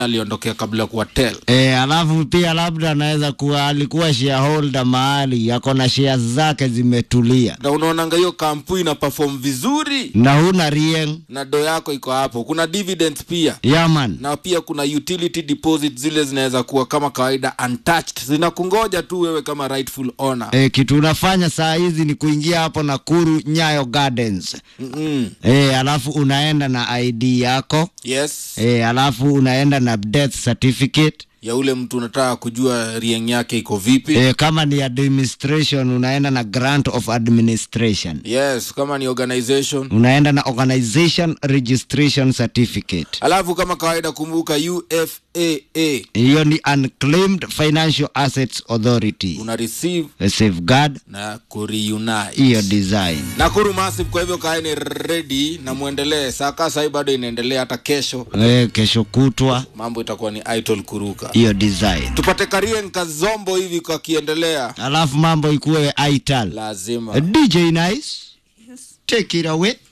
aliondokea kabla kuwa tel E, alafu pia labda anaweza kuwa alikuwa shareholder mahali ako na shares zake zimetulia na unaonanga hiyo kampu ina perform vizuri na huna rieng na do yako iko hapo kuna dividends pia yaman na pia kuna utility deposit zile zinaweza kuwa kama kawaida untouched zinakungoja tu wewe kama rightful owner e, kitu unafanya saa hizi ni kuingia hapo Nakuru Nyayo Gardens Mm-mm. e, alafu unaenda na ID yako yes e, alafu unaenda na death certificate ya ule mtu unataka kujua rieng yake iko vipi e, kama ni administration unaenda na grant of administration yes kama ni organization unaenda na organization registration certificate alafu kama kawaida kumbuka ufaa hiyo ni unclaimed financial assets authority una receive A safeguard na kureunite hiyo design nakuru massive kwa hivyo kaeni ready na muendelee saka sahii bado inaendelea hata kesho e, kesho kutwa mambo itakuwa ni idol kuruka hiyo design tupate karien kazombo hivi kakiendelea alafu mambo ikuwe ital lazima dj nice take it away